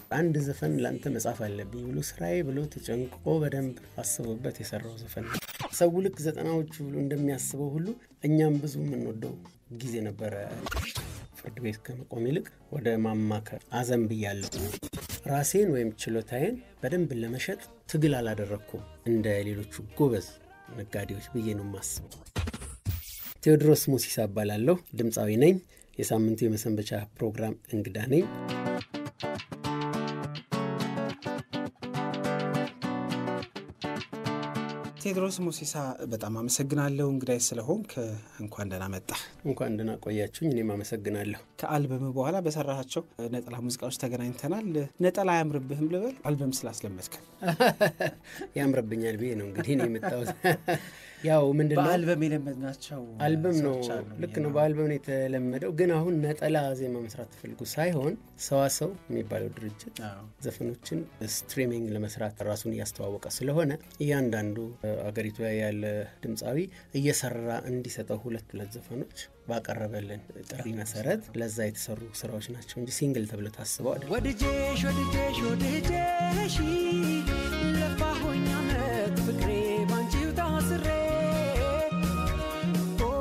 አንድ ዘፈን ለአንተ መጻፍ አለብኝ ብሎ ስራዬ ብሎ ተጨንቆ በደንብ አስቦበት የሰራው ዘፈን ነው። ሰው ልክ ዘጠናዎቹ ብሎ እንደሚያስበው ሁሉ እኛም ብዙ የምንወደው ጊዜ ነበረ። ፍርድ ቤት ከመቆም ይልቅ ወደ ማማከር አዘንብያለሁ። ራሴን ወይም ችሎታዬን በደንብ ለመሸጥ ትግል አላደረግኩም እንደ ሌሎቹ ጎበዝ ነጋዴዎች ብዬ ነው የማስበው። ቴዎድሮስ ሙሲሳ እባላለሁ። ድምፃዊ ነኝ። የሳምንቱ የመሰንበቻ ፕሮግራም እንግዳ ነኝ። ቴዎድሮስ ሙሲሳ በጣም አመሰግናለሁ እንግዳይ ስለሆንክ። እንኳን ደህና መጣ። እንኳን ደህና ቆያችሁኝ። እኔም አመሰግናለሁ። ከአልበም በኋላ በሰራሃቸው ነጠላ ሙዚቃዎች ተገናኝተናል። ነጠላ አያምርብህም ልበል? አልበም ስላስለመድከን ያምርብኛል ብዬ ነው እንግዲህ እኔ የመጣሁት። ያው ምንድን ነው በአልበም የለመድናቸው አልበም ነው። ሰዎች አሉ ልክ ብዬ ነው። በአልበም ነው የተለመደው። ግን አሁን ነጠላ ዜማ መስራት ተፈልጉ ሳይሆን ሰዋሰው የሚባለው ድርጅት አዎ። ዘፈኖችን ስትሪሚንግ ለመስራት ራሱን እያስተዋወቀ ስለሆነ እያንዳንዱ አገሪቱ ላይ ያለ ድምፃዊ እየሰራ እንዲሰጠው ሁለት ሁለት ዘፈኖች ባቀረበልን ጥሪ መሰረት ለዛ የተሰሩ ስራዎች ናቸው እንጂ ሲንግል ተብሎ ታስበው አይደለም። ወድጄሽ ወድጄሽ ወድጄሽ ለፋሆኝ አመት ፍቅሬ ባንቺው ታስሬ ኦ፣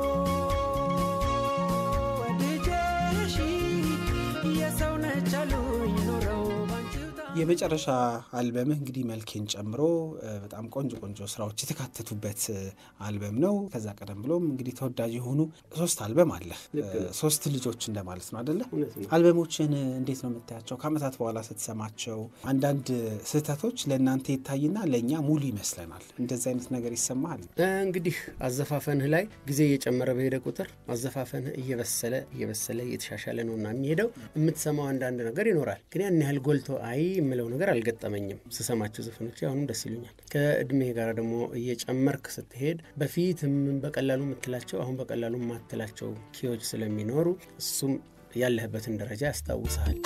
ወድጄሽ የሰው ነች አሉኝ ኖረው ባንቺው ታ የመጨረሻ አልበምህ እንግዲህ መልኬን ጨምሮ እ፣ በጣም ቆንጆ ቆንጆ ስራዎች የተካተቱበት እ፣ አልበም ነው። ከዛ ቀደም ብሎም እንግዲህ ተወዳጅ የሆኑ ሶስት አልበም አለ። እ፣ ሶስት ልጆች እንደማለት ነው አደለ? እውነት ነው። አልበሞችን እንዴት ነው የምታያቸው? ከአመታት በኋላ ስትሰማቸው አንዳንድ ስህተቶች ለእናንተ ይታይና ለእኛ ሙሉ ይመስለናል። እንደዚህ አይነት ነገር ይሰማሃል? እንግዲህ አዘፋፈንህ ላይ ጊዜ እየጨመረ በሄደ ቁጥር አዘፋፈንህ እየበሰለ እየበሰለ እየተሻሻለ ነውና የሚሄደው የምትሰማው አንዳንድ ነገር ይኖራል። ግን ያን ያህል ጎልቶ አይ የምለው ነገር አልገጠመኝም። ስሰማቸው ዘፈኖች አሁንም ደስ ይሉኛል። ከእድሜ ጋር ደግሞ እየጨመርክ ስትሄድ በፊት ም- በቀላሉ የምትላቸው አሁን በቀላሉ የማትላቸው ኪዎች ስለሚኖሩ እሱም ያለህበትን ደረጃ ያስታውስሃል።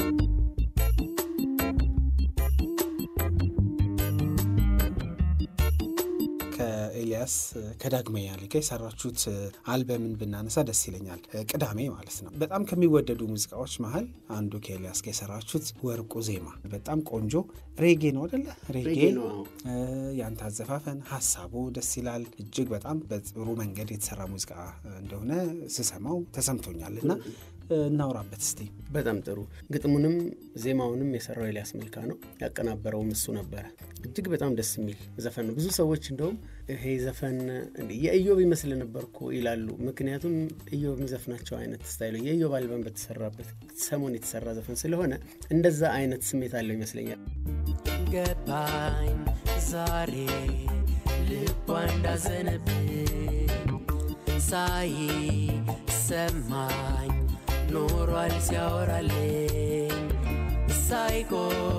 ከኤልያስ ከዳግማዊ ያለ ጋር የሰራችሁት አልበምን ብናነሳ ደስ ይለኛል። ቅዳሜ ማለት ነው። በጣም ከሚወደዱ ሙዚቃዎች መሀል አንዱ ከኤልያስ ጋር የሰራችሁት ወርቁ ዜማ በጣም ቆንጆ ሬጌ ነው አደለ? ሬጌ ሬጌ ነው፣ አዎ። እ፣ ያንተ አዘፋፈን ሀሳቡ ደስ ይላል። እጅግ በጣም በጥሩ መንገድ የተሰራ ሙዚቃ እንደሆነ ስሰማው ተሰምቶኛል እና እ፣ እናውራበት እስቲ። በጣም ጥሩ ግጥሙንም ዜማውንም የሰራው ኤልያስ መልካ ነው። ያቀናበረውም እሱ ነበረ። እጅግ በጣም ደስ የሚል ዘፈን ነው። ብዙ ሰዎች እንደውም ይሄ ዘፈን እንዴ የኢዮብ ይመስል ነበር እኮ ይላሉ። ምክንያቱም ኢዮብ የሚዘፍናቸው አይነት ስታይሉ የኢዮብ አልበም በተሰራበት ሰሞን የተሰራ ዘፈን ስለሆነ እንደዛ አይነት ስሜት አለው ይመስለኛል። ገባኝ ዛሬ ልቧ እንዳዘነብኝ ሳይ ሰማኝ ኖሯል ሲያወራልኝ ሳይቆ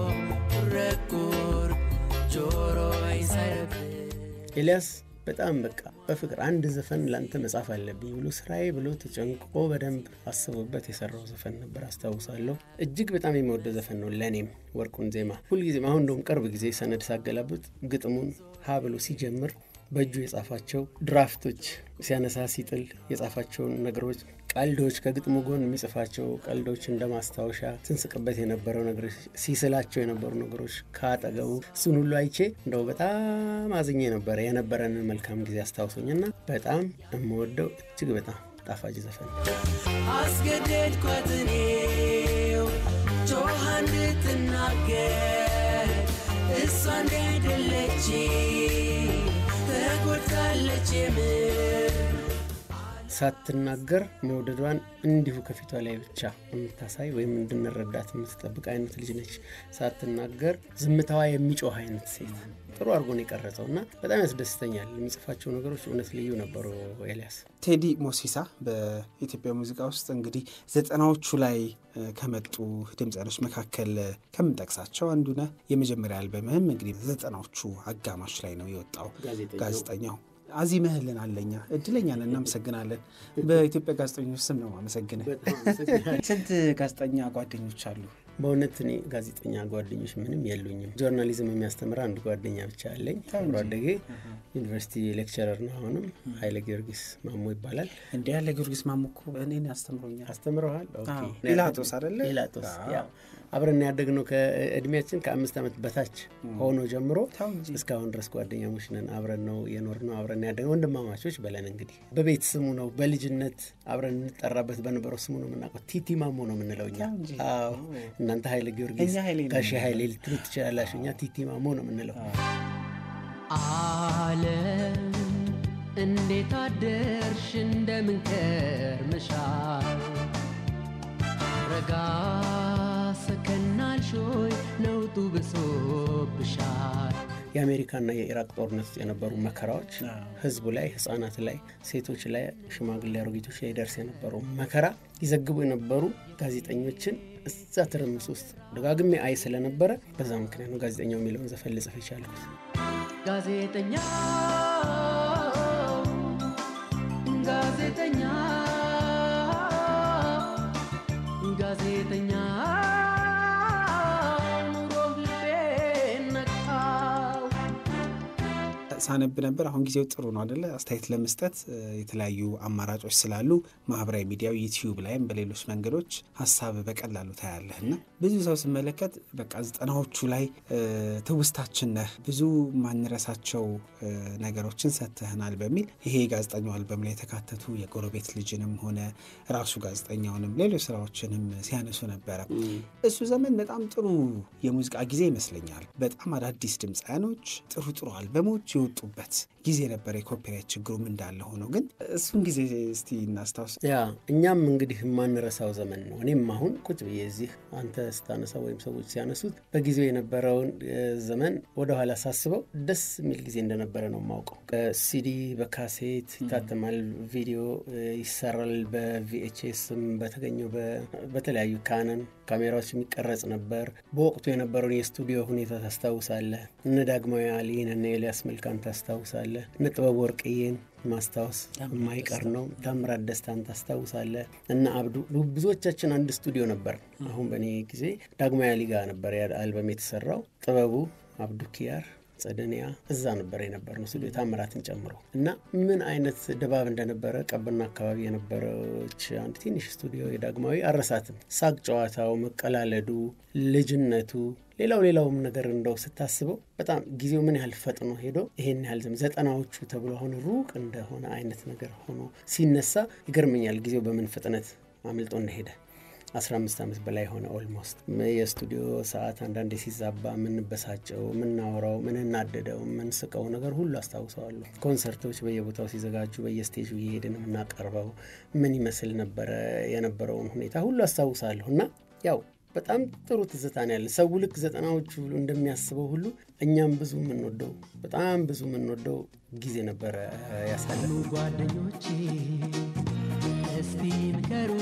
ረጉር ጆሮዬ ሳይረብኝ ኤልያስ በጣም በቃ በፍቅር አንድ ዘፈን ለአንተ መጻፍ አለብኝ ብሎ ስራዬ ብሎ ተጨንቆ በደንብ አስቦበት የሰራው ዘፈን ነበር አስታውሳለሁ። እጅግ በጣም የምወደው ዘፈን ነው ለእኔም ወርቁን ዜማ ሁልጊዜም አሁን እንደውም ቅርብ ጊዜ ሰነድ ሳገላብጥ ግጥሙን ሀ ብሎ ሲጀምር በእጁ የጻፋቸው ድራፍቶች ሲያነሳ ሲጥል የጻፋቸውን ነገሮች ቀልዶች ከግጥሙ ጎን የሚጽፋቸው ቀልዶች እንደ ማስታወሻ ስንስቅበት የነበረው ነገሮች ሲስላቸው የነበሩ ነገሮች ከአጠገቡ እሱን ሁሉ አይቼ እንደው በጣም አዝኜ ነበረ የነበረንን መልካም ጊዜ አስታውሶኝና በጣም የምወደው እጅግ በጣም ጣፋጭ ዘፈን ነው። አስገደድኳት እኔው ጮኻ እንድትናገር እሷ እንደሄደለች ተጎድታለች የምር ሳትናገር መውደዷን እንዲሁ ከፊቷ ላይ ብቻ የምታሳይ ወይም እንድንረዳት የምትጠብቅ አይነት ልጅ ነች። ሳትናገር ዝምታዋ የሚጮህ አይነት ሴት ጥሩ አድርጎ ነው የቀረጸው እና በጣም ያስደስተኛል። የሚጽፋቸው ነገሮች እውነት ልዩ ነበሩ። ኤልያስ ቴዲ ሞሲሳ በኢትዮጵያ ሙዚቃ ውስጥ እንግዲህ ዘጠናዎቹ ላይ እ፣ ከመጡ ድምፃኖች መካከል እ፣ ከምንጠቅሳቸው አንዱ ነህ። የመጀመሪያ አልበምህም እንግዲህ ዘጠናዎቹ አጋማሽ ላይ ነው የወጣው። ጋዜጠኛው። ጋዜጠኛው አዚመህልን አለኛ እድለኛ ነን፣ እናመሰግናለን። በኢትዮጵያ ጋዜጠኞች ስም ነው አመሰግንህ። በጣም አመሰግናለሁ። ስንት ጋዜጠኛ ጓደኞች አሉ? በእውነት እኔ ጋዜጠኛ ጓደኞች ምንም የሉኝም። ጆርናሊዝም የሚያስተምር አንድ ጓደኛ ብቻ አለኝ። አብሮ አደጌ ዩኒቨርሲቲ ሌክቸረር ነው። አሁንም ኃይለ ጊዮርጊስ ማሞ ይባላል። እንዲ ያለ ጊዮርጊስ ማሞ እኮ እኔን ያስተምሮኛል። አስተምረዋል። ኦኬ። አዎ። ጲላጦስ አይደለ? ጲላጦስ አዎ። ያው አብረን ያደግነው ከእድሜያችን ከአምስት ዓመት በታች ሆኖ ጀምሮ ተው እንጂ። እስካሁን ድረስ ጓደኛሞች ነን። አብረን ነው የኖርነው፣ አብረን ያደግነው ወንድማማቾች በለን እንግዲህ በቤት ስሙ ነው። በልጅነት አብረን እንጠራበት በነበረው ስሙ ነው የምናውቀው። ቲቲ ማሞ ነው የምንለው እኛ። ተው እንጂ። አዎ እናንተ ኃይለ ጊዮርጊስ እኛ ኃይሌ ነው ጋሼ የምንለው። ኃይሌ ልትሉ ትችላላችሁ። እኛ ቲቲ ማሞ ነው የምንለው። ዓለም እንዴት አደርሽ እንደምን ከርመሻል ረጋ ሰከናልሽ ሆይ ነውጡ ብሶብሻል የአሜሪካና የኢራቅ ጦርነት ውስጥ የነበሩ መከራዎች አዎ። ህዝቡ ላይ፣ ህጻናት ላይ፣ ሴቶች ላይ፣ ሽማግሌ አሮጊቶች ላይ ደርስ የነበረው መከራ ይዘግቡ የነበሩ ጋዜጠኞችን እዛ ትርምስ ውስጥ ደጋግሜ አይ ስለነበረ በዛ ምክንያት ነው ጋዜጠኛው የሚለውን ዘፈን ልጽፍ የቻልኩት። ጋዜጠኛ ጋዜጠኛ ጋዜጠኛ ኑሮ ልቤን ነካው ሳነብ ነበር። አሁን ጊዜው ጥሩ ነው አደለ? አስተያየት ለመስጠት እ፣ የተለያዩ አማራጮች ስላሉ ማህበራዊ ሚዲያው ዩቲዩብ ላይም በሌሎች መንገዶች ሀሳብ በቀላሉ ታያለህ እና ብዙ ሰው ስመለከት በቃ ዘጠናዎቹ ላይ እ፣ ትውስታችን ነህ ብዙ ማንረሳቸው እ፣ ነገሮችን ሰጥተህናል በሚል ይሄ የጋዜጠኛው አልበም ላይ የተካተቱ የጎረቤት ልጅንም ሆነ ራሱ ጋዜጠኛውንም ሌሎች ስራዎችንም ሲያነሱ ነበረ። እሱ ዘመን በጣም ጥሩ የሙዚቃ ጊዜ ይመስለኛል። በጣም አዳዲስ ድምፃያኖች ጥሩ ጥሩ አልበሞች የወጡበት ጊዜ ነበር። የኮፒራይት ችግሩም እንዳለ ሆኖ ግን እሱን ጊዜ እስቲ እናስታውስ። ያ እኛም እንግዲህ የማንረሳው ዘመን ነው። እኔም አሁን ቁጭ ብዬ እዚህ አንተ ስታነሳው ወይም ሰዎች ሲያነሱት በጊዜው የነበረውን እ፣ ዘመን ወደኋላ ሳስበው ደስ የሚል ጊዜ እንደነበረ ነው የማውቀው። በሲዲ በካሴት ይታተማል፣ ቪዲዮ እ፣ ይሰራል፣ በቪኤችኤስም በተገኘው በ- በተለያዩ ካነን ካሜራዎች የሚቀረጽ ነበር። በወቅቱ የነበረውን የስቱዲዮ ሁኔታ ታስታውሳለህ። እነ ዳግማዊ አሊን እነ ኤልያስ መልካን ታስታውሳለህ። እነ ጥበብ ወርቅዬን ማስታወስ የማይቀር ነው። ታምራት ደስታን ታስታውሳለህ። እነ አብዱ ብዙዎቻችን አንድ ስቱዲዮ ነበር። አሁን በእኔ ጊዜ ዳግማዊ አሊ ጋር ነበር ያ አልበም የተሰራው። ጥበቡ አብዱ ኪያር ጸደንያ እዛ ነበር የነበር ነው ስቱዲዮ ታምራትን ጨምሮ እና ምን አይነት ድባብ እንደነበረ ቀብና አካባቢ የነበረች አንድ ትንሽ ስቱዲዮ የዳግማዊ አረሳትም። ሳቅ ጨዋታው፣ መቀላለዱ፣ ልጅነቱ ሌላው ሌላውም ነገር እንደው ስታስበው በጣም ጊዜው ምን ያህል ፈጥኖ ሄዶ ይሄን ያህል ዘመን ዘጠናዎቹ ተብሎ አሁን ሩቅ እንደሆነ አይነት ነገር ሆኖ ሲነሳ ይገርመኛል። ጊዜው በምን ፍጥነት አምልጦ እንደሄደ 15 ዓመት በላይ ሆነ ኦልሞስት። የስቱዲዮ ሰዓት አንዳንዴ ሲዛባ የምንበሳጨው፣ የምናወራው፣ ምንናደደው፣ የምንስቀው ነገር ሁሉ አስታውሰዋለሁ። ኮንሰርቶች በየቦታው ሲዘጋጁ በየስቴጁ እየሄድን የምናቀርበው ምን ይመስል ነበረ የነበረውን ሁኔታ ሁሉ አስታውሳለሁ እና ያው በጣም ጥሩ ትዝታ ነው ያለ ሰው ልክ ዘጠናዎቹ ብሎ እንደሚያስበው ሁሉ እኛም ብዙ የምንወደው በጣም ብዙ የምንወደው ጊዜ ነበረ ያሳለፍ ኑ ጓደኞቼ እስቲ ምከሩ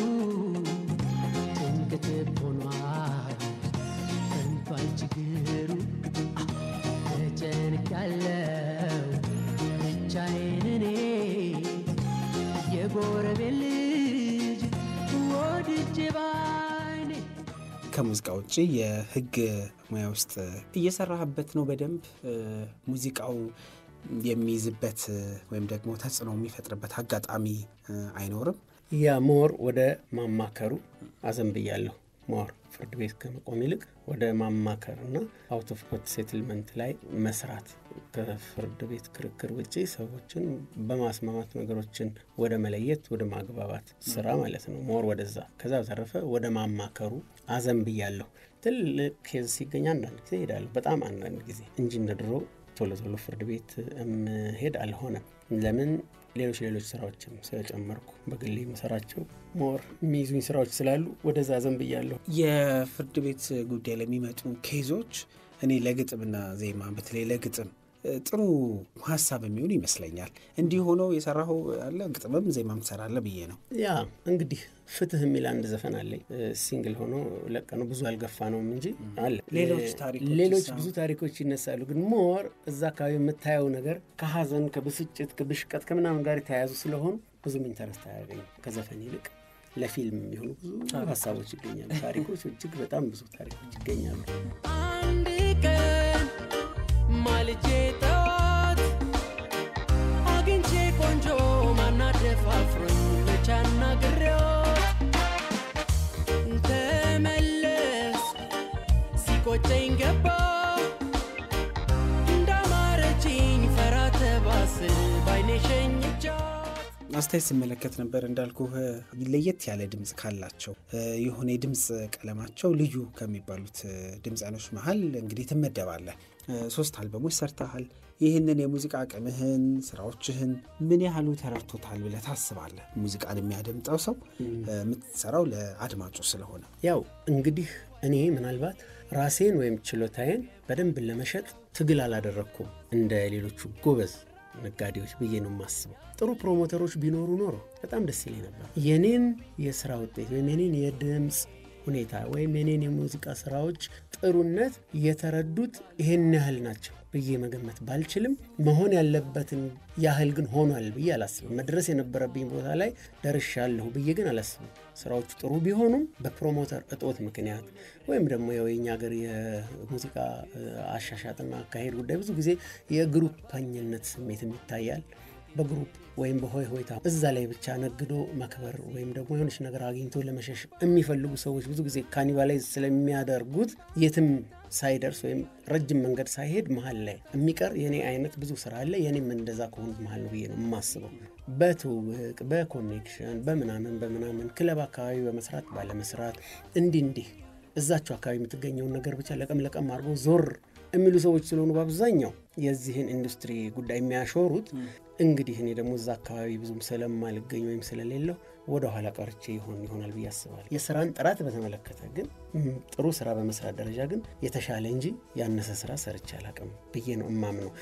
ጭንቅት ሆኗል ፈንቷል ችግሩ ተጨንቅ ያለው ብቻዬን እኔ የጎረቤት ልጅ ወድጄ ባይኔ ከሙዚቃ ውጭ የህግ ሙያ ውስጥ እየሰራህበት ነው በደንብ እ፣ ሙዚቃው የሚይዝበት እ፣ ወይም ደግሞ ተጽዕኖ የሚፈጥርበት አጋጣሚ እ፣ አይኖርም? ያ ሞር ወደ ማማከሩ አዘንብያለሁ። ሞር ፍርድ ቤት ከመቆም ይልቅ ወደ ማማከር እና አውት ኦፍ ኮርት ሴትልመንት ላይ መስራት ከፍርድ ቤት ክርክር ውጭ ሰዎችን በማስማማት ነገሮችን ወደ መለየት ወደ ማግባባት ስራ ማለት ነው። ሞር ወደዛ። ከዛ በተረፈ ወደ ማማከሩ አዘንብያለሁ። ትልቅ ኬዝ ሲገኝ አንዳንድ ጊዜ እሄዳለሁ፣ በጣም አንዳንድ ጊዜ እንጂ እንደ ድሮ ቶሎ ቶሎ ፍርድ ቤት እምሄድ አልሆነም። ለምን ሌሎች ሌሎች ስራዎችም ስለጨመርኩ በግሌ የምሰራቸው ሞር የሚይዙኝ ስራዎች ስላሉ ወደዛ ዘንብያለሁ። የፍርድ ቤት ጉዳይ ለሚመጡ ኬዞች እኔ ለግጥምና ዜማ በተለይ ለግጥም እ፣ ጥሩ ሀሳብ የሚሆን ይመስለኛል። እንዲህ ሆኖ የሰራኸው አለ ግጥምም ዜማም ትሰራለህ ብዬ ነው። ያ እንግዲህ ፍትህ የሚል አንድ ዘፈን አለኝ። ሲንግል ሆኖ ለቀ ነው ብዙ አልገፋ ነውም እንጂ አለ። ሌሎች እ፣ ታሪኮች ሌሎች ይሳ- ብዙ ታሪኮች ይነሳሉ። ግን ሞር እዛ አካባቢ የምታየው ነገር ከሀዘን፣ ከብስጭት፣ ከብሽቀት ከምናምን ጋር የተያያዙ ስለሆኑ ብዙም ኢንተረስት አያገኝም ከዘፈን ይልቅ ለፊልም የሚሆኑ ብዙ ሀሳቦች ይገኛሉ። ታሪኮች እጅግ በጣም ብዙ ታሪኮች ይገኛሉ። አንድ ቀን ማልጄ ጠዋት አግኝቼ ቆንጆ ማናደፋፍሮኝ ብቻ ናግሬዎት ተመለስ ሲቆጨኝ ገባ እንዳማረችኝ ፈራ ተባስል ባይኔ ሸኝቻት አስተያየት ስመለከት ነበር እንዳልኩህ ለየት ያለ ድምፅ ካላቸው የሆነ የድምፅ ቀለማቸው ልዩ ከሚባሉት ድምፃኖች መሀል እንግዲህ ትመደባለህ። ሶስት አልበሞች ሰርተሃል። ይህንን የሙዚቃ አቅምህን ስራዎችህን ምን ያህሉ ተረድቶታል ብለህ ታስባለህ? ሙዚቃን የሚያደምጠው ሰው የምትሰራው ለአድማጩ ስለሆነ ያው እንግዲህ እኔ ምናልባት ራሴን ወይም ችሎታዬን በደንብ ለመሸጥ ትግል አላደረግኩም እንደ ሌሎቹ ጎበዝ ነጋዴዎች ብዬ ነው የማስበው። ጥሩ ፕሮሞተሮች ቢኖሩ ኖሮ በጣም ደስ ይለኝ ነበር። የኔን የስራ ውጤት ወይም የኔን የድምፅ ሁኔታ ወይም የኔን የሙዚቃ ስራዎች ጥሩነት የተረዱት ይሄን ያህል ናቸው ብዬ መገመት ባልችልም መሆን ያለበትን ያህል ግን ሆኗል ብዬ አላስብም። መድረስ የነበረብኝ ቦታ ላይ ደርሻለሁ ብዬ ግን አላስብም። ስራዎቹ ጥሩ ቢሆኑም በፕሮሞተር እጦት ምክንያት ወይም ደግሞ ያው የኛ ሀገር የሙዚቃ አሻሻጥና አካሄድ ጉዳይ ብዙ ጊዜ የግሩፓኝነት ስሜትም ይታያል። በግሩፕ ወይም በሆይ ሆይታ እዛ ላይ ብቻ ነግዶ መክበር ወይም ደግሞ የሆነች ነገር አግኝቶ ለመሸሽ የሚፈልጉ ሰዎች ብዙ ጊዜ ካኒባላይዝ ስለሚያደርጉት የትም ሳይደርስ ወይም ረጅም መንገድ ሳይሄድ መሀል ላይ የሚቀር የኔ አይነት ብዙ ስራ አለ። የኔም እንደዛ ከሆኑት መሀል ነው ብዬ ነው የማስበው። በትውውቅ በኮኔክሽን በምናምን በምናምን ክለብ አካባቢ በመስራት ባለመስራት እንዲህ እንዲህ እዛቸው አካባቢ የምትገኘውን ነገር ብቻ ለቀም ለቀም አድርጎ ዞር የሚሉ ሰዎች ስለሆኑ በአብዛኛው የዚህን ኢንዱስትሪ ጉዳይ የሚያሾሩት እንግዲህ እኔ ደግሞ እዛ አካባቢ ብዙም ስለማልገኝ ወይም ስለሌለው ወደ ኋላ ቀርቼ ይሆን ይሆናል ብዬ አስባለሁ። የስራን ጥራት በተመለከተ ግን ጥሩ ስራ በመስራት ደረጃ ግን የተሻለ እንጂ ያነሰ ስራ ሰርቼ አላቅም ብዬ ነው እማምነው።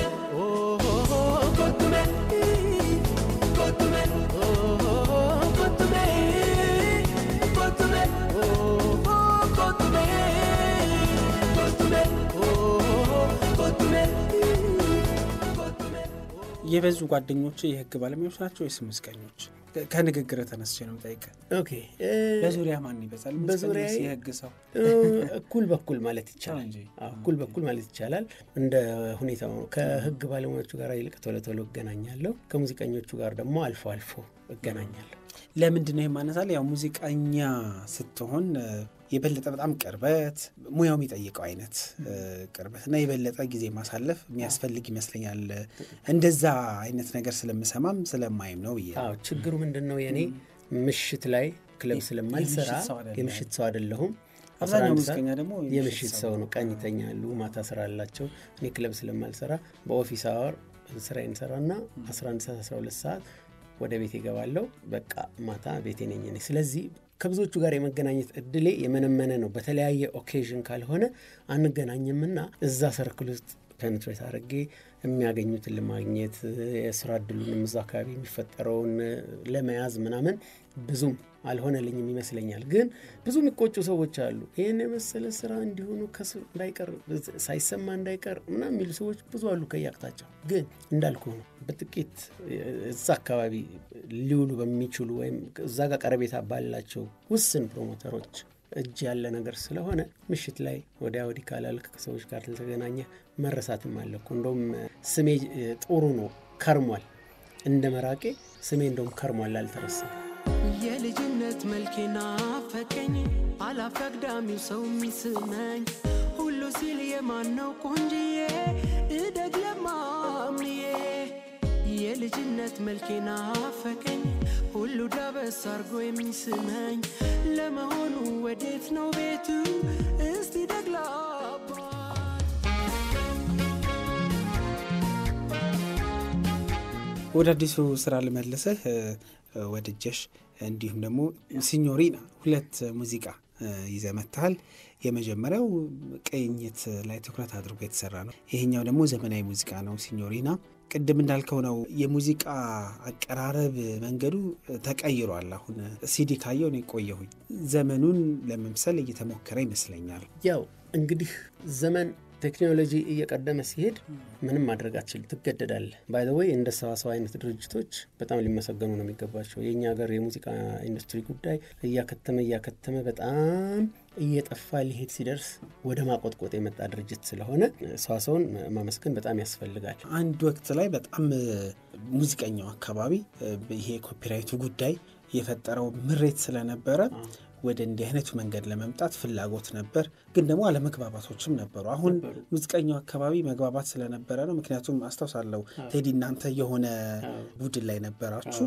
የበዙ ጓደኞች የህግ ባለሙያዎች ናቸው ወይስ ሙዚቀኞች? ከንግግር ተነስቼ ነው የምጠይቀህ። ኦኬ በዙሪያ ማን ይበዛል? በዙሪያ ሙዚቀኛስ የህግ ሰው እኩል በኩል ማለት ይቻላል። እንጂ። አዎ፣ እኩል በኩል ማለት ይቻላል። እንደ ሁኔታው ነው። ከህግ ባለሙያዎቹ ጋር ይልቅ ቶሎ ቶሎ እገናኛለሁ። ከሙዚቀኞቹ ጋር ደግሞ አልፎ አልፎ እገናኛለሁ። ለምንድን ነው ይማነሳል? ያው ሙዚቀኛ ስትሆን እ፣ የበለጠ በጣም ቅርበት ሙያው የሚጠይቀው አይነት እ፣ ቅርበት እና የበለጠ ጊዜ ማሳለፍ የሚያስፈልግ ይመስለኛል። እንደዛ አይነት ነገር ስለምሰማም ስለማይም ነው ብዬ ነው። አዎ ችግሩ ምንድን ነው? የእኔ ምሽት ላይ ክለብ ስለማልሰራ የምሽት ሰው አይደለም። የምሽት ሰው አይደለሁም። አብዛኛው 11 ሰዓት ሙዚቀኛ ደግሞ የምሽት ሰው ነው። ቀን ይተኛሉ፣ ማታ ስራ አላቸው። እኔ ክለብ ስለማልሰራ በኦፊስ አወር ስራዬን ሰራና 11 ሰዓት 12 ሰዓት ወደ ቤት ይገባለሁ። በቃ ማታ ቤቴ ነኝ እኔ። ስለዚህ ከብዙዎቹ ጋር የመገናኘት እድሌ የመነመነ ነው። በተለያየ ኦኬዥን ካልሆነ አንገናኝምና እዛ ሰርክል ውስጥ ፔኔትሬት አድርጌ የሚያገኙትን ለማግኘት የስራ እድሉንም እዛ አካባቢ የሚፈጠረውን ለመያዝ ምናምን ብዙም አልሆነልኝም ይመስለኛል። ግን ብዙ የሚቆጩ ሰዎች አሉ። ይህን የመሰለ ስራ እንዲሆኑ ከሱ እንዳይቀር ሳይሰማ እንዳይቀር ምናምን የሚሉ ሰዎች ብዙ አሉ ከየአቅጣጫው። ግን እንዳልኩ ነው በጥቂት እዛ አካባቢ ሊውሉ በሚችሉ ወይም እዛ ጋር ቀረቤታ ባላቸው ውስን ፕሮሞተሮች እጅ ያለ ነገር ስለሆነ ምሽት ላይ ወዲያ ወዲህ ካላልክ ከሰዎች ጋር ተገናኘ መረሳትም አለ እኮ። እንደውም ስሜ ጥሩ ነው ከርሟል፣ እንደ መራቄ ስሜ እንደውም ከርሟል፣ አልተረሳም። የልጅነት መልኬና ፈቀኝ አላፈቅዳሚው ሰው የሚስመኝ ሁሉ ሲል የማነው ቆንጅዬ እደግ ለማምዬ የልጅነት መልኬና ፈቀኝ ሁሉ ዳበስ አርጎ የሚስመኝ ለመሆኑ ወዴት ነው ቤቱ እስቲ ደግላባ ወደ አዲሱ ስራ ልመልስህ እ፣ ወድጀሽ እንዲሁም ደግሞ ሲኞሪና ሁለት ሙዚቃ እ፣ ይዘህ መጥተሃል። የመጀመሪያው ቅኝት ላይ ትኩረት አድርጎ የተሰራ ነው። ይሄኛው ደግሞ ዘመናዊ ሙዚቃ ነው። ሲኞሪና ቅድም እንዳልከው ነው የሙዚቃ አቀራረብ መንገዱ ተቀይሯል። አሁን ሲዲ ካየው ነው የቆየሁኝ። ዘመኑን ለመምሰል እየተሞከረ ይመስለኛል። ያው እንግዲህ ዘመን ቴክኖሎጂ እየቀደመ ሲሄድ ምንም ማድረግ አትችልም፣ ትገደዳለህ። ባይ ዘ ወይ እንደ ሰዋሰው አይነት ድርጅቶች በጣም ሊመሰገኑ ነው የሚገባቸው። የእኛ ሀገር የሙዚቃ ኢንዱስትሪ ጉዳይ እያከተመ እያከተመ በጣም እየጠፋ ሊሄድ ሲደርስ ወደ ማቆጥቆጥ የመጣ ድርጅት ስለሆነ ሰዋሰውን ማመስገን በጣም ያስፈልጋል። አንድ ወቅት ላይ በጣም ሙዚቀኛው አካባቢ ይሄ ኮፒራይቱ ጉዳይ የፈጠረው ምሬት ስለነበረ ወደ እንዲህ አይነቱ መንገድ ለመምጣት ፍላጎት ነበር፣ ግን ደግሞ አለመግባባቶችም ነበሩ። አሁን ሙዚቀኛው አካባቢ መግባባት ስለነበረ ነው። ምክንያቱም አስታውሳለሁ ቴዲ እናንተ የሆነ ቡድን ላይ ነበራችሁ፣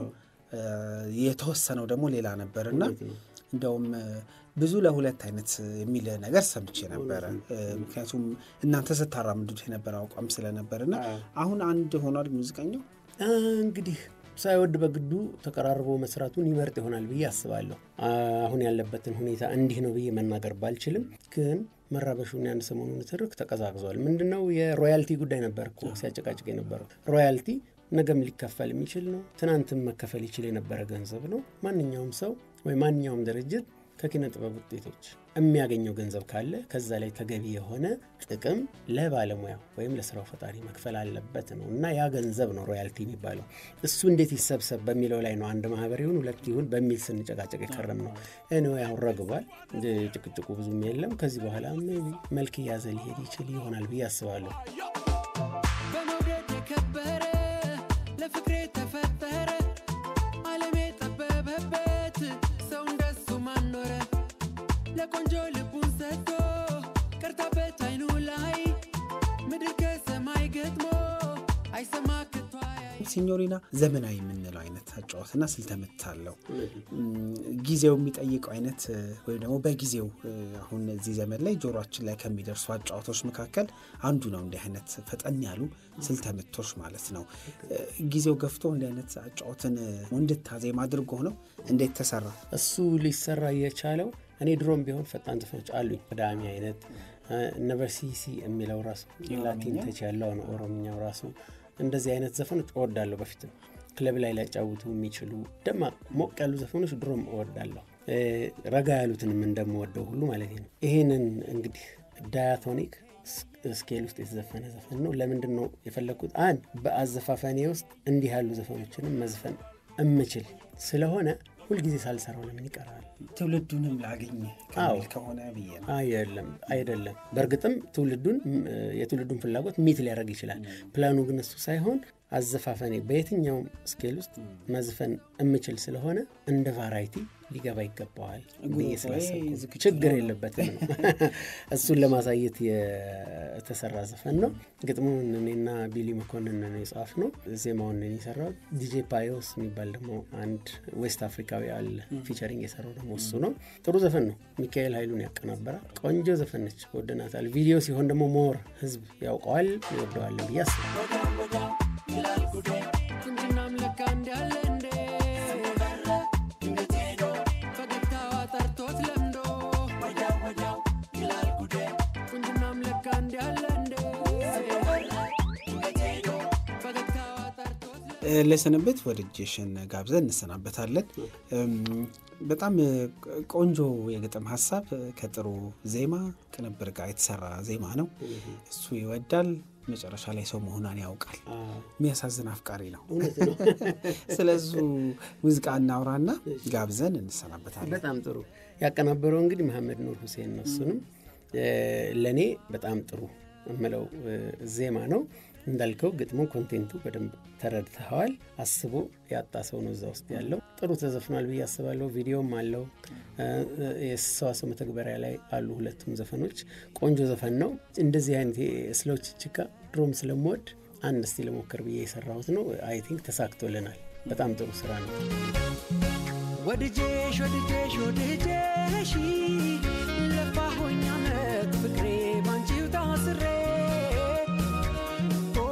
የተወሰነው ደግሞ ሌላ ነበር እና እንደውም ብዙ ለሁለት አይነት የሚል ነገር ሰምቼ ነበረ። ምክንያቱም እናንተ ስታራምዱት የነበረ አቋም ስለነበር እና አሁን አንድ ሆኗል ሙዚቀኛው እንግዲህ ሳይወድ በግዱ ተቀራርቦ መስራቱን ይመርጥ ይሆናል ብዬ አስባለሁ። አሁን ያለበትን ሁኔታ እንዲህ ነው ብዬ መናገር ባልችልም ግን መራበሹን ያን ሰሞኑን ትርክ ተቀዛቅዟል። ምንድነው የሮያልቲ ጉዳይ ነበር እኮ ሲያጨቃጭቅ የነበረው ሮያልቲ ነገም ሊከፈል የሚችል ነው። ትናንትም መከፈል ይችል የነበረ ገንዘብ ነው። ማንኛውም ሰው ወይ ማንኛውም ድርጅት ከኪነ ጥበብ ውጤቶች የሚያገኘው ገንዘብ ካለ ከዛ ላይ ተገቢ የሆነ ጥቅም ለባለሙያው ወይም ለስራው ፈጣሪ መክፈል አለበት ነው እና ያ ገንዘብ ነው ሮያልቲ የሚባለው። እሱ እንዴት ይሰብሰብ በሚለው ላይ ነው አንድ ማህበር ይሁን ሁለት ይሁን በሚል ስንጨቃጨቅ የከረም ነው። እኔ ያው ረግቧል። ጭቅጭቁ ብዙም የለም። ከዚህ በኋላ መልክ እያዘ ሊሄድ ይችል ይሆናል ብዬ አስባለሁ። በመውደድ የከበረ ለፍቅሬ ተፈጠረ ዓለም የጠበበበት ሰው እንደሱ ማኖረ ለቆንጆ ልቡን ሰጥቶ ቀርታበት አይኑ ላይ ምድር ከሰማይ ገጥሞ አይሰማ ከቶ አያይ ሲኞሪና ዘመናዊ የምንለው አይነት አጫወትና ስልተምት አለው። ጊዜው የሚጠይቀው አይነት ወይም ደግሞ በጊዜው አሁን እዚህ ዘመን ላይ ጆሮችን ላይ ከሚደርሱ አጫወቶች መካከል አንዱ ነው። እንዲህ አይነት ፈጠን ያሉ ስልተምቶች ማለት ነው። ጊዜው ገፍቶ እንዲህ አይነት አጫወትን እንድታዜም አድርጎ ነው። እንዴት ተሰራ? እሱ ሊሰራ የቻለው እኔ ድሮም ቢሆን ፈጣን ዘፈኖች አሉኝ። ቅዳሜ አይነት ነበርሲሲ የሚለው ራሱ ላቲን ተች ያለው ነው። ኦሮምኛው ራሱ እንደዚህ አይነት ዘፈኖች እወዳለሁ። በፊትም ክለብ ላይ ሊያጫውቱ የሚችሉ ደማቅ ሞቅ ያሉ ዘፈኖች ድሮም እወዳለሁ። ረጋ ያሉትንም እንደምወደው ሁሉ ማለት ነው። ይህንን እንግዲህ ዳያቶኒክ ስኬል ውስጥ የተዘፈነ ዘፈን ነው። ለምንድን ነው የፈለግኩት? አንድ በአዘፋፈኔ ውስጥ እንዲህ ያሉ ዘፈኖችንም መዝፈን እምችል ስለሆነ ሁልጊዜ ሳልሰራው ለምን ይቀራል? ትውልዱንም ላገኝ ከሚል ከሆነ ብዬ ነው። አይደለም አይደለም። በእርግጥም ትውልዱን የትውልዱን ፍላጎት ሚት ሊያደርግ ይችላል። ፕላኑ ግን እሱ ሳይሆን አዘፋፈኔ በየትኛውም ስኬል ውስጥ መዝፈን እምችል ስለሆነ እንደ ቫራይቲ ሊገባ ይገባዋል ብዬ ስላሰብኩ ችግር የለበትም ነው። እሱን ለማሳየት የተሰራ ዘፈን ነው። ግጥሙን እኔና ቢሊ መኮንን የጻፍ ነው። ዜማውን የሰራው ዲጄ ፓዮስ የሚባል ደግሞ አንድ ዌስት አፍሪካዊ አለ። ፊቸሪንግ የሰራው ደግሞ እሱ ነው። ጥሩ ዘፈን ነው። ሚካኤል ኃይሉን ያቀናበራል። ቆንጆ ዘፈን ነች፣ ወደናታል። ቪዲዮ ሲሆን ደግሞ ሞር ህዝብ ያውቀዋል፣ ይወደዋለን ብዬ አስባለሁ። ቁንጅናም ለካ እንዳለ እንዴ ፈገግታዋ ጠርቶት ለምዶ ቁንጅናም ለካ እንዳለ እንዴ ፈገግታዋ ጠርቶት ለሰንበት ወደ ጄሽን ጋብዘን እንሰናበታለን። በጣም ቆንጆ የግጥም ሀሳብ ከጥሩ ዜማ ቅንብር ጋር የተሰራ ዜማ ነው። እሱ ይወዳል፣ መጨረሻ ላይ ሰው መሆኗን ያውቃል። የሚያሳዝን አፍቃሪ ነው። ስለዙ ሙዚቃ እናውራና ጋብዘን እንሰናበታለን። በጣም ጥሩ ያቀናበረው እንግዲህ መሐመድ ኑር ሁሴን ነው። እሱንም ለእኔ በጣም ጥሩ የምለው ዜማ ነው። እንዳልከው ግጥሙ ኮንቴንቱ በደንብ ተረድተኸዋል። አስቦ ያጣ ሰው ነው እዛ ውስጥ ያለው። ጥሩ ተዘፍኗል ብዬ አስባለሁ። ቪዲዮም አለው። የሰዋሰው መተግበሪያ ላይ አሉ ሁለቱም ዘፈኖች። ቆንጆ ዘፈን ነው። እንደዚህ አይነት ስለው ችችካ ድሮም ስለምወድ አንድ እስቲ ለሞከር ብዬ የሰራሁት ነው። አይ ቲንክ ተሳክቶልናል። በጣም ጥሩ ስራ ነው። ወድጄሽ ወድጄሽ ወድጄሽ ለፋሆኝ አመት ፍቅሬ ባንቺው ታስሬ ኦ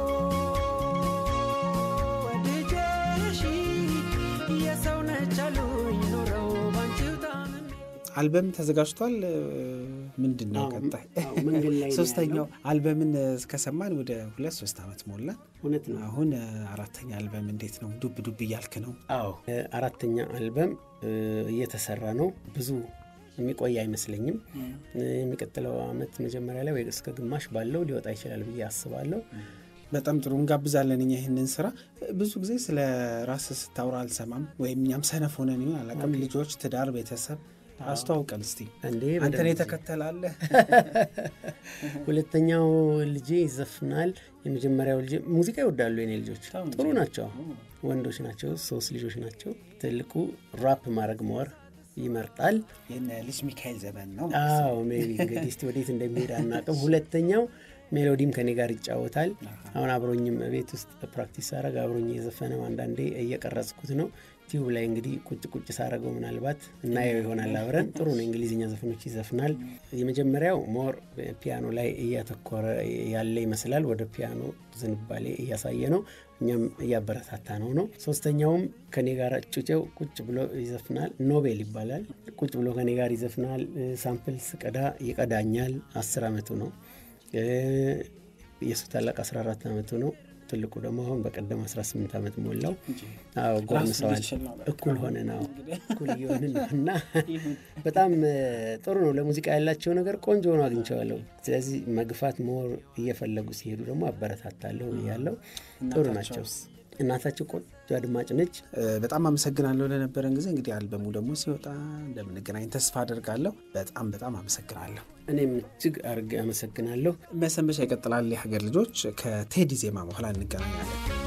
ወድጄሽ የሰው ነች አሉኝ ኖረው ባንቺው ታምሜ አልበም ተዘጋጅቷል። ምንድን ነው ቀጣይ? መንገድ ላይ ነው ሶስተኛው አልበምን እስከሰማን ወደ ሁለት ሶስት ዓመት ሞላን። እውነት ነው። አሁን አራተኛ አልበም እንዴት ነው? ዱብ ዱብ እያልክ ነው? አዎ አራተኛ አልበም እየተሰራ ነው። ብዙ የሚቆይ አይመስለኝም። የሚቀጥለው አመት መጀመሪያ ላይ ወይ እስከ ግማሽ ባለው ሊወጣ ይችላል ብዬ አስባለሁ። በጣም ጥሩ እንጋብዛለን። እኛ ይህንን ስራ ብዙ ጊዜ ስለ ራስ ስታውራ አልሰማም፣ ወይም እኛም ሰነፍ ሆነን ይሆን አላውቅም። ልጆች፣ ትዳር፣ ቤተሰብ አስተዋውቀን እስቲ። እንዴ አንተን በደንብ የተከተላለህ ሁለተኛው ልጄ ይዘፍናል። የመጀመሪያው ልጄ ሙዚቃ ይወዳሉ። የኔ ልጆች ጥሩ ናቸው፣ ወንዶች ናቸው። ሶስት ልጆች ናቸው። ትልቁ ራፕ ማድረግ መወር ይመርጣል። የነ ልጅ ሚካኤል ዘመን ነው። አዎ ሜቢ እንግዲህ እስቲ ወዴት እንደሚሄድ አናውቅም። ሁለተኛው ሜሎዲም ከኔ ጋር ይጫወታል። አሁን አብሮኝም ቤት ውስጥ ፕራክቲስ ሳረግ አብሮኝ የዘፈነው አንዳንዴ እየቀረጽኩት ነው። ቲዩብ ላይ እንግዲህ ቁጭ ቁጭ ሳረገው ምናልባት እናየው ይሆናል አብረን። ጥሩ ነው፣ እንግሊዝኛ ዘፈኖች ይዘፍናል። የመጀመሪያው ሞር ፒያኖ ላይ እያተኮረ ያለ ይመስላል። ወደ ፒያኖ ዝንባሌ እያሳየ ነው፣ እኛም እያበረታታ ነው ነው። ሶስተኛውም ከኔ ጋር ጩጬው ቁጭ ብሎ ይዘፍናል። ኖቤል ይባላል። ቁጭ ብሎ ከኔ ጋር ይዘፍናል። ሳምፕል ስቀዳ ይቀዳኛል። አስር አመቱ ነው። የሱ ታላቅ 14 ዓመቱ ነው። ትልቁ ደግሞ አሁን በቀደም 18 ዓመት ሞላው። አዎ ጎርምሰዋል። እኩል ሆነን አዎ እኩል እየሆንን ነው እና በጣም ጥሩ ነው። ለሙዚቃ ያላቸው ነገር ቆንጆ ሆኖ አግኝቼዋለሁ። ስለዚህ መግፋት ሞር እየፈለጉ ሲሄዱ ደግሞ አበረታታለሁ ያለው ጥሩ ናቸው። እናታቸው ቆንጆ አድማጭ ነች። በጣም አመሰግናለሁ ለነበረን ጊዜ። እንግዲህ አልበሙ ደግሞ ሲወጣ እንደምንገናኝ ተስፋ አድርጋለሁ። በጣም በጣም አመሰግናለሁ። እኔም እጅግ አድርጌ አመሰግናለሁ። መሰንበቻ ይቀጥላል። የሀገር ልጆች ከቴዲ ዜማ በኋላ እንገናኛለን።